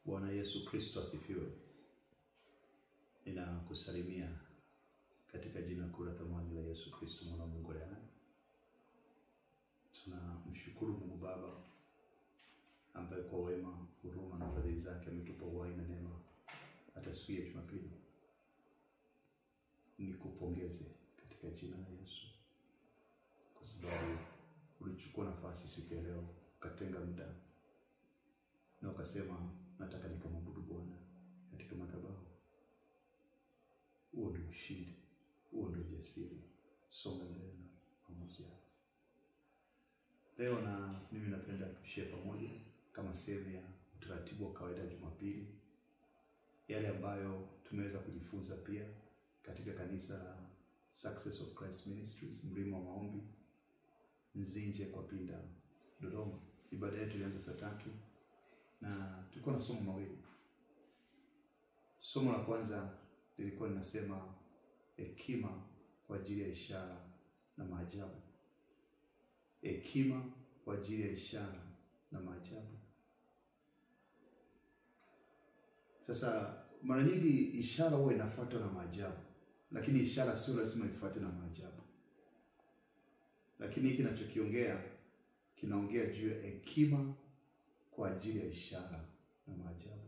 Bwana Yesu Kristo asifiwe. Ninakusalimia katika jina kuu la thamani la Yesu Kristo mwana wa Mungu aliye hai. Tunamshukuru Mungu Baba ambaye kwa wema, huruma na fadhili zake ametupa uhai na neema hata siku ya Jumapili. Nikupongeze katika jina la Yesu kwa sababu ulichukua nafasi siku ya leo ukatenga muda na ukasema nataka nikamwabudu Bwana katika madhabahu. Huo ndio ushindi, huo ndio ujasiri. Songa mbele na pamoja. Leo na mimi napenda tushare pamoja kama sehemu ya utaratibu wa kawaida ya Jumapili, yale ambayo tumeweza kujifunza pia katika kanisa la Success of Christ Ministries, mlima wa maombi Nzinje kwa Pinda, Dodoma. Ibada yetu ilianza saa tatu na tulikuwa na somo mawili. Somo la kwanza lilikuwa linasema hekima kwa ajili ya ishara na maajabu. Hekima kwa ajili ya ishara na maajabu. Sasa mara nyingi ishara huwa inafuatwa na maajabu, lakini ishara sio lazima ifuate na maajabu. Lakini hiki kinachokiongea kinaongea juu ya hekima kwa ajili ya ishara na maajabu.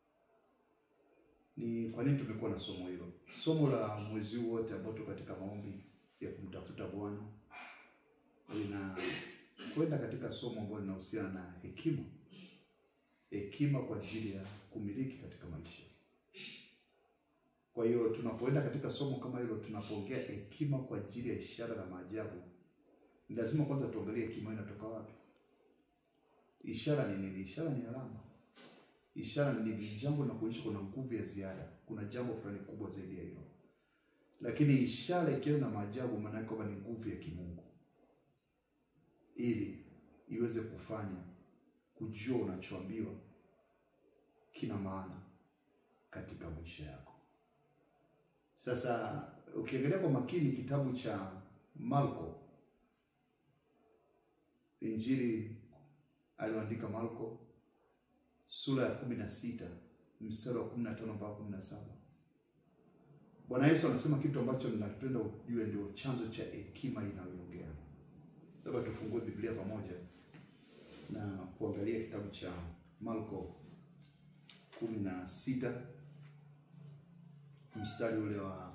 Ni kwa nini tumekuwa na somo hilo? Somo la mwezi huu wote ambao tuko katika maombi ya kumtafuta Bwana linakwenda katika somo ambalo linahusiana na hekima, hekima kwa ajili ya kumiliki katika maisha. Kwa hiyo tunapoenda katika somo kama hilo, tunapoongea hekima kwa ajili ya ishara na maajabu, ni lazima kwanza tuangalie hekima inatoka wapi. Ishara ni nini? Ishara ni alama. Ishara ni nini? Jambo linakuonyesha kuna nguvu ya ziada, kuna jambo fulani kubwa zaidi ya hilo. Lakini ishara ikiwa na maajabu, maana yake kwamba ni nguvu ya kimungu, ili iweze kufanya kujua unachoambiwa kina maana katika maisha yako. Sasa ukiangalia kwa makini kitabu cha Marko, Injili aliyoandika Marko sura ya kumi na sita mstari wa kumi na tano mpaka kumi na saba Bwana Yesu anasema kitu ambacho ninapenda ujue ndio chanzo cha hekima inayoongea. Labda tufungue Biblia pamoja na kuangalia kitabu cha Marko kumi na sita mstari ule wa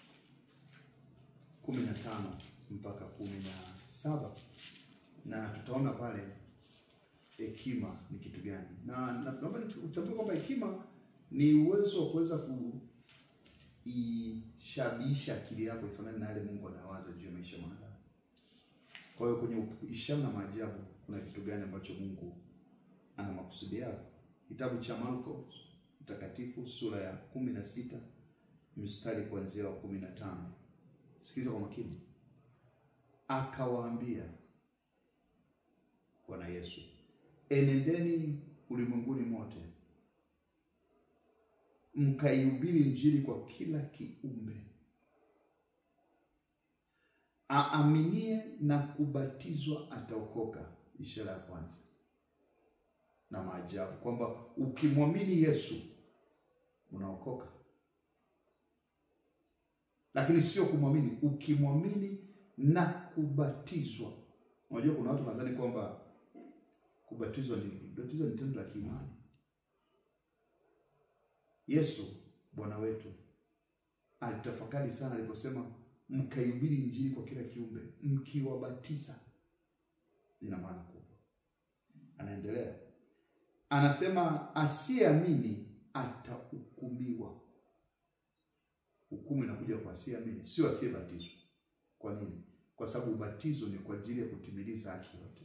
kumi na tano mpaka kumi na saba na tutaona pale hekima ni kitu gani, na naomba utambue kwamba hekima ni uwezo wa kuweza kuishabihisha akili yako ifanane na yale Mungu anawaza juu ya maisha mwanadamu. Kwa hiyo kwenye ishara na maajabu kuna kitu gani ambacho Mungu ana makusudi yao? Kitabu cha Marko mtakatifu sura ya kumi na sita mstari kuanzia wa kumi na tano. Sikiliza kwa makini. Akawaambia Bwana Yesu, enendeni ulimwenguni mote mkaihubiri Injili kwa kila kiumbe. Aaminie na kubatizwa ataokoka. Ishara ya kwanza na maajabu, kwamba ukimwamini Yesu unaokoka, lakini sio kumwamini, ukimwamini na kubatizwa. Unajua kuna watu nadhani kwamba kubatizwa ni kubatizwa ni tendo la kiimani. Yesu Bwana wetu alitafakari sana aliposema mkaihubiri Injili kwa kila kiumbe mkiwabatiza. Ina maana kubwa. Anaendelea anasema, asiyeamini atahukumiwa. Hukumu inakuja kwa asiyeamini, sio asiyebatizwa. Kwa nini? Kwa sababu ubatizo ni kwa ajili ya kutimiliza haki yote.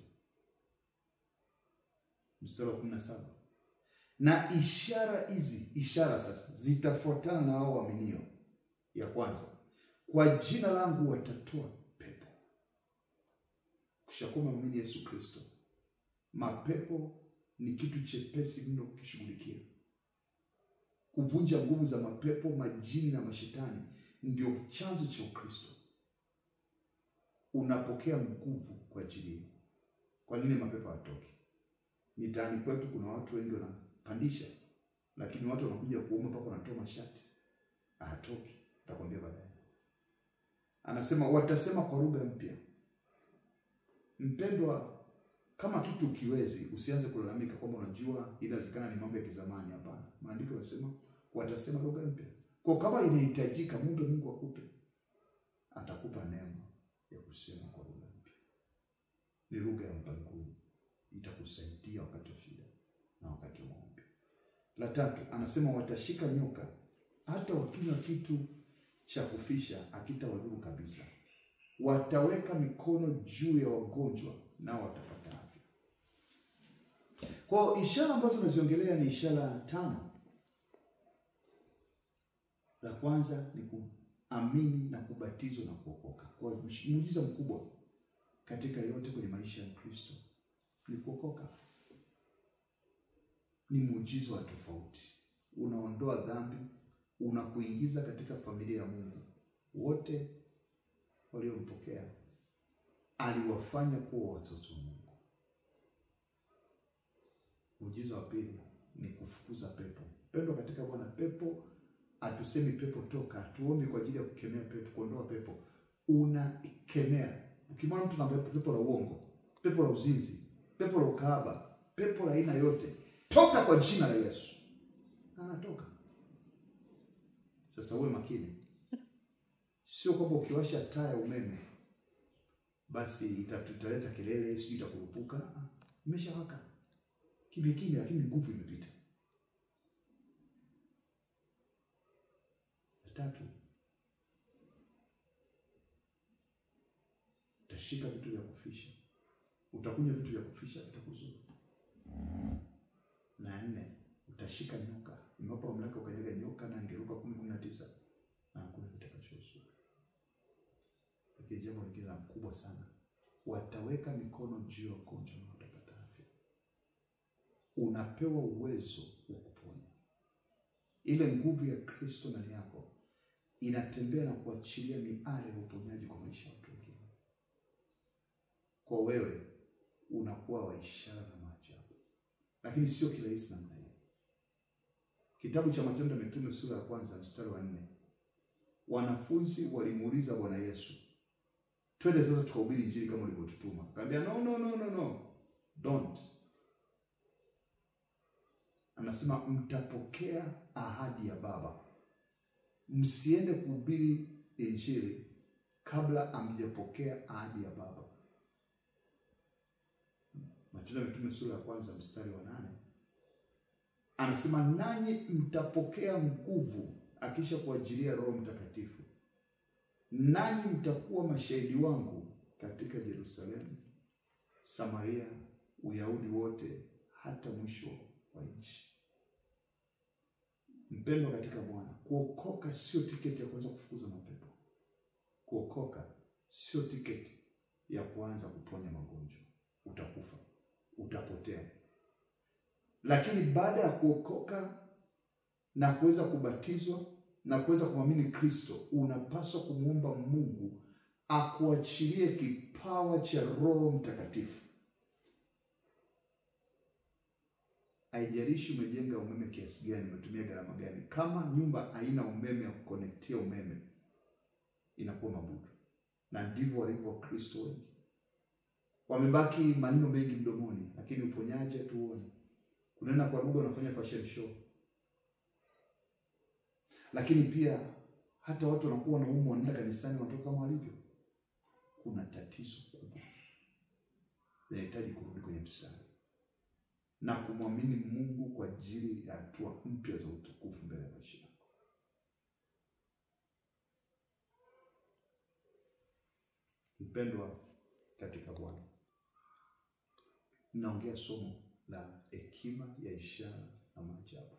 Mstari wa kumi na saba na ishara hizi, ishara sasa zitafuatana na hao waaminio. Ya kwanza, kwa jina langu watatoa pepo. Kushakuwa mwamini Yesu Kristo, mapepo ni kitu chepesi mno kukishughulikia. Kuvunja nguvu za mapepo, majini na mashetani ndio chanzo cha Ukristo. Unapokea nguvu kwa ajili hiyo. Kwa nini mapepo hatoki? Mitaani kwetu kuna watu wengi wanapandisha lakini watu wanakuja kuomba mpaka wanatoa mashati, hatoki. Nitakwambia baadaye. Anasema watasema kwa lugha mpya. Mpendwa, kama kitu ukiwezi, usianze kulalamika kwamba unajua inawezekana ni mambo ya kizamani. Hapana, maandiko yanasema watasema lugha mpya. Kwa kama inahitajika, muombe Mungu akupe, atakupa neema ya kusema kwa lugha mpya. Ni lugha ya mbinguni, itakusaidia wakati wa shida na wakati wa maombi. La tatu, anasema watashika nyoka, hata wakinywa kitu cha kufisha hakitawadhuru kabisa. Wataweka mikono juu ya wagonjwa, nao watapata afya. Kwa ishara ambazo naziongelea ni ishara tano. La kwanza ni kuamini na kubatizwa na kuokoka. Kwa muujiza mkubwa katika yote kwenye maisha ya Kristo ni kuokoka. Ni muujiza wa tofauti, unaondoa dhambi, unakuingiza katika familia ya Mungu. Wote waliompokea aliwafanya kuwa watoto wa Mungu. Muujiza wa pili ni kufukuza pepo. Pendwa katika Bwana, pepo hatusemi pepo toka, hatuombi kwa ajili ya kukemea pepo, kuondoa pepo. Unakemea. Ukimwona mtu na pepo la uongo, pepo la uzinzi, pepo la ukahaba, pepo la aina yote, toka kwa jina la Yesu, anatoka. Sasa uwe makini, sio kwamba ukiwasha taa ya umeme basi italeta kelele, sijui itakurupuka. Imeshawaka kimya kimya, lakini nguvu imepita. Tatu, utashika vitu vya kufisha, utakunywa vitu vya kufisha, vitakuzuru. Na nne, utashika nyoka. Imewapa mamlaka ukanyaga nyoka na angeruka kumi kumi na tisa na hakuna kitakachozuru. Lakini jambo lingine la mkubwa sana, wataweka mikono juu ya wagonjwa na watapata afya. Unapewa uwezo wa kuponya. Ile nguvu ya Kristo ndani yako inatembea na kuachilia miale ya uponyaji kwa maisha ya watu wengine. Kwa wewe unakuwa wa ishara na maajabu, lakini sio kirahisi namna hiyo. Kitabu cha Matendo ya Mitume sura ya kwanza mstari wa nne wanafunzi walimuuliza Bwana Yesu, twende sasa tukahubiri Injili kama ulivyotutuma. Akamwambia, no, no, no, no, no. Don't. Anasema mtapokea ahadi ya Baba msiende kuhubiri injili kabla amjapokea ahadi ya Baba. Matendo ya Mitume sura ya kwanza mstari wa nane anasema nanyi mtapokea nguvu akisha kuajilia Roho Mtakatifu, nanyi mtakuwa mashahidi wangu katika Yerusalemu, Samaria, Uyahudi wote, hata mwisho wa nchi. Mpendwa katika Bwana, kuokoka sio tiketi ya kuanza kufukuza mapepo. Kuokoka sio tiketi ya kuanza kuponya magonjwa. Utakufa, utapotea. Lakini baada ya kuokoka na kuweza kubatizwa na kuweza kumwamini Kristo, unapaswa kumwomba Mungu akuachilie kipawa cha Roho Mtakatifu. Haijalishi umejenga umeme kiasi gani, umetumia gharama gani, kama nyumba haina umeme wa kukonektia umeme, inakuwa mabudu. Na ndivyo walivyo Wakristo wengi, wamebaki maneno mengi mdomoni, lakini uponyaji hatuoni. Kunena kwa lugha, unafanya fashion show. Lakini pia hata watu wanakuwa na umu, wanaenda kanisani, wanatoka kama walivyo. Kuna tatizo kubwa, linahitaji kurudi kwenye mstari na kumwamini Mungu kwa ajili ya hatua mpya za utukufu mbele ya maisha yako. Mpendwa katika Bwana, ninaongea somo la hekima ya ishara na maajabu.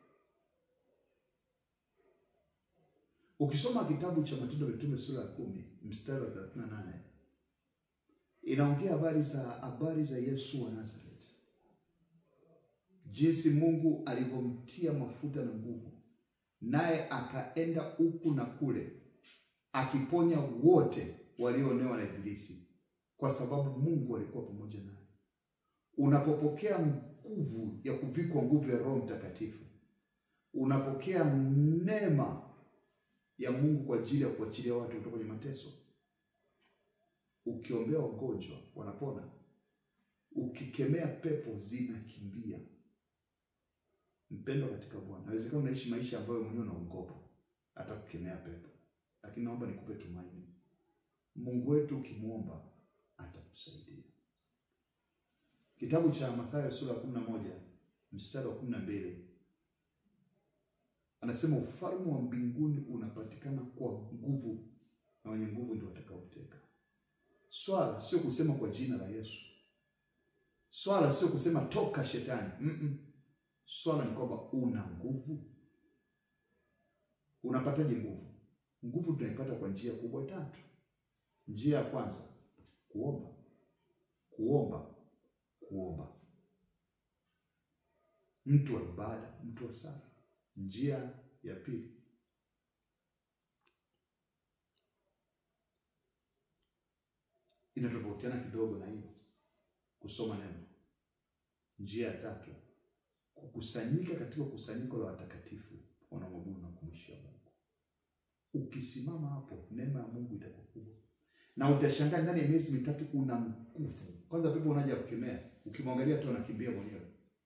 Ukisoma kitabu cha Matendo ya Mitume sura ya kumi mstari wa 38 inaongea habari za habari za Yesu wa Nazareth jinsi Mungu alivyomtia mafuta na nguvu, naye akaenda huku na kule akiponya wote walioonewa na Ibilisi, kwa sababu Mungu alikuwa pamoja naye. Unapopokea nguvu ya kuvikwa nguvu ya Roho Mtakatifu, unapokea neema ya Mungu kwa ajili ya kuachilia watu kutoka kwenye mateso. Ukiombea wagonjwa wanapona, ukikemea pepo zinakimbia. Mpendwa katika Bwana, inawezekana unaishi maisha ambayo mwenyewe unaogopa hata kukemea pepo, lakini naomba nikupe tumaini. Mungu wetu ukimwomba atakusaidia. Kitabu cha Mathayo sura ya kumi na moja mstari wa kumi na mbili anasema ufalme wa mbinguni unapatikana kwa nguvu na wenye nguvu ndio watakaoteka. Swala sio kusema kwa jina la Yesu, swala sio kusema toka shetani. mm -mm. Swala ni kwamba una nguvu. Unapataje nguvu? Nguvu tunaipata kwa njia kubwa tatu. Njia ya kwanza kuomba, kuomba, kuomba. Mtu wa ibada, mtu wa sala. Njia ya pili inatofautiana kidogo na hiyo, kusoma neno. Njia ya tatu kukusanyika katika kusanyiko la watakatifu wanaomwabudu na kumwishia Mungu. Ukisimama hapo, neema ya Mungu itakuwa kubwa, na utashangaa ndani ya miezi mitatu una nguvu. Kwanza pepo unaja kukemea, ukimwangalia tu anakimbia mwenyewe.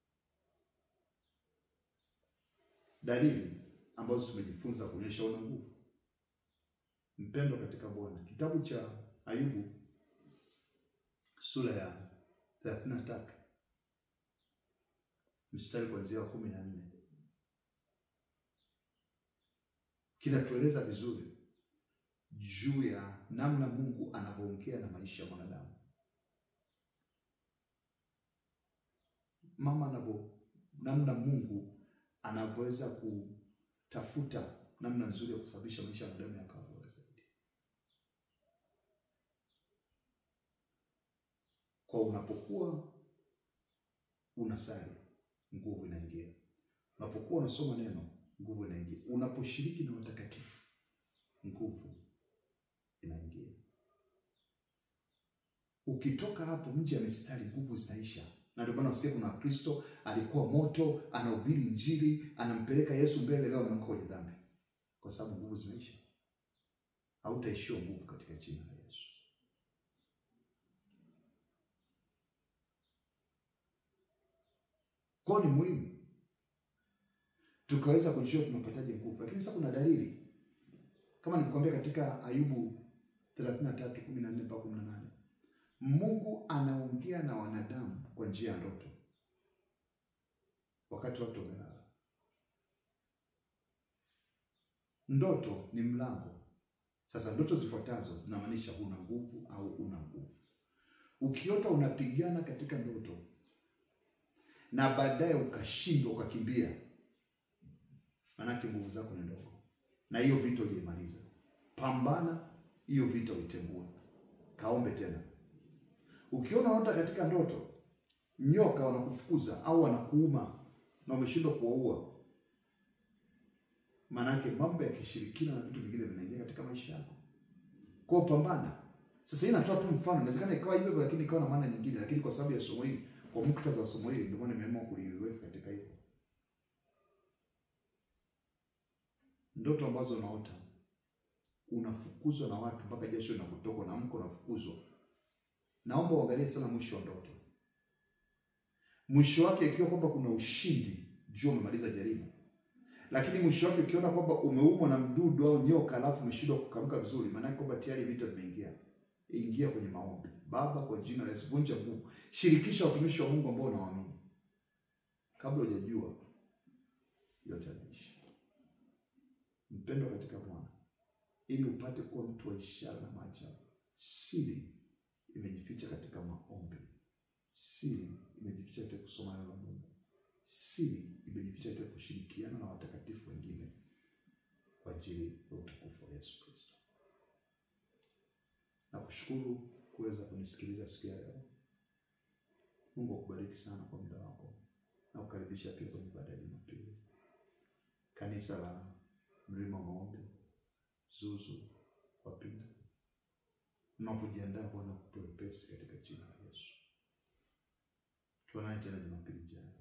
Dalili ambazo tumejifunza kuonyesha una nguvu. Mpendo katika Bwana, kitabu cha Ayubu sura ya thelathini na tatu mstari kuanzia wa kumi na nne kinatueleza vizuri juu ya namna Mungu anavyoongea na maisha ya mwanadamu, mama anavyo, namna Mungu anavyoweza kutafuta namna nzuri ya kusababisha maisha ya mwanadamu yakawa bora zaidi. Kwa unapokuwa unasali nguvu inaingia. Unapokuwa unasoma neno, nguvu inaingia. Unaposhiriki na watakatifu, nguvu inaingia. Ukitoka hapo nje ya mistari, nguvu zinaisha. Na ndio maana usiku na Kristo alikuwa moto, anahubiri Injili, anampeleka Yesu mbele, leo ameanguka kwenye dhambi, kwa sababu nguvu zimeisha. Hautaishiwa nguvu katika jina la Yesu. Kwa ni muhimu tukaweza kujua tunapataje nguvu, lakini sasa kuna dalili kama nilikwambia katika Ayubu 33:14 mpaka 18, Mungu anaongea na wanadamu kwa njia ya ndoto wakati watu wamelala. Ndoto ni mlango. Sasa ndoto zifuatazo zinamaanisha una nguvu au una nguvu. Ukiota unapigana katika ndoto na baadaye ukashindwa ukakimbia, manake nguvu zako ni ndogo, na hiyo vita hujaimaliza. Pambana hiyo vita uitembue, kaombe tena. Ukiona unaota katika ndoto nyoka wanakufukuza au wanakuuma na umeshindwa kuwaua, manake mambo ya kishirikina na vitu vingine vinaingia katika maisha yako. Kwa pambana. Sasa hii natoa tu mfano, inawezekana ikawa hivyo, lakini ikawa na maana nyingine, lakini kwa sababu ya somo hili kwa muktadha wa somo hili ndio maana nimeamua kuliweka katika hivyo. Ndoto ambazo unaota unafukuzwa na watu mpaka jasho linakutoka na mko unafukuzwa, naomba uangalie sana mwisho wa ndoto. Mwisho wake ikiwa kwamba kuna ushindi, jua umemaliza jaribu, lakini mwisho wake ukiona kwamba umeumwa na mdudu au nyoka, alafu umeshindwa kukamka vizuri, maana kwamba tayari vita vimeingia. Ingia kwenye maombi. Baba, kwa jina la Yesu, vunja nguvu, shirikisha watumishi wa Mungu ambao unawaamini, kabla hujajua yote yameisha. Mpendo katika Bwana, ili upate kuwa mtu wa ishara na maajabu, siri imejificha katika maombi, siri imejificha katika kusoma neno la Mungu, siri imejificha katika kushirikiana na watakatifu wengine kwa ajili ya utukufu wa Yesu Kristo. Nakushukuru kuweza kunisikiliza siku ya leo. Mungu akubariki sana kwa muda wako, na kukaribisha pia kwenye ibada ya Jumapili, kanisa la Mlima Maombi Zuzu Wapinda. Mnapojiandaa Bwana kupe wepesi katika jina la Yesu. Tuonane tena Jumapili ijayo.